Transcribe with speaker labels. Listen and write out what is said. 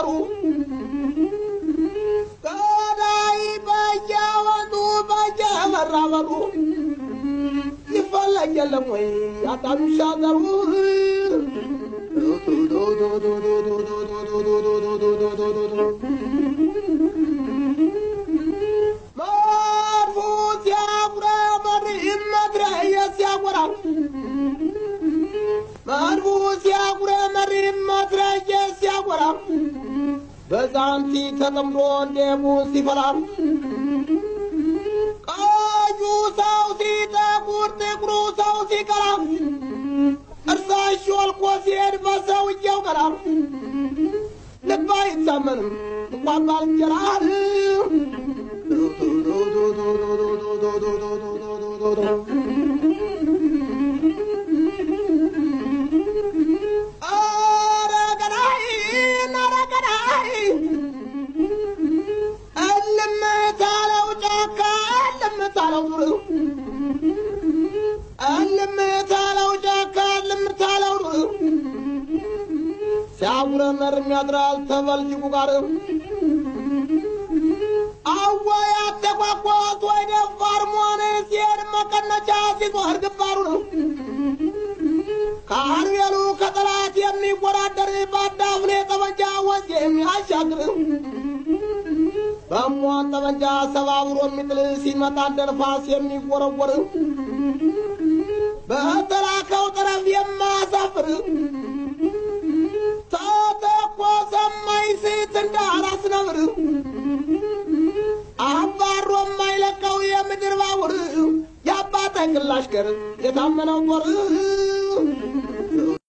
Speaker 1: በገጠሩ ገዳይ በየወንዙ በየመራበሩ ይፈለግ የለም ወይ አጣኑ ሻገሩ መድፉ ሲያጉረመር መትረየ ሲያጎራ መድፉ ሲያጉረመር መትረየ ሲያጎራ በዛንቲ ተጠምዶ እንዴሙ ሲፈራ ቀዩ ሰው ሲጠቁር ጥቁሩ ሰው ሲቀራ እርሳሽ ወልቆ ሲሄድ በሰውየው ቀራ ልብ አይታመንም እንኳን ባልንጀራ ኧረ ገዳይ ኧረ ገዳይ እልም ታለው ጫካ እልም ታለው ዱር እልም ታለው ጫካ እልም ታለው ዱር ሲያጉረመርም ያድራል ተበልጅጉ ጋር አወይ አተኳኳት ወይ ደፋር መሆን ሲሄድ መቀነቻ ሲዞር ግንባሩ ነው ከአርቤሉ ከጠላት የሚወዳደር በአዳፍኔ ጠመንጃ ወንዝ የሚያሻግር በሟን ጠመንጃ ሰባብሮ የሚጥል ሲመጣ እንደ ነፋስ የሚወረወር በተላከው ጠረፍ የማያሳፍር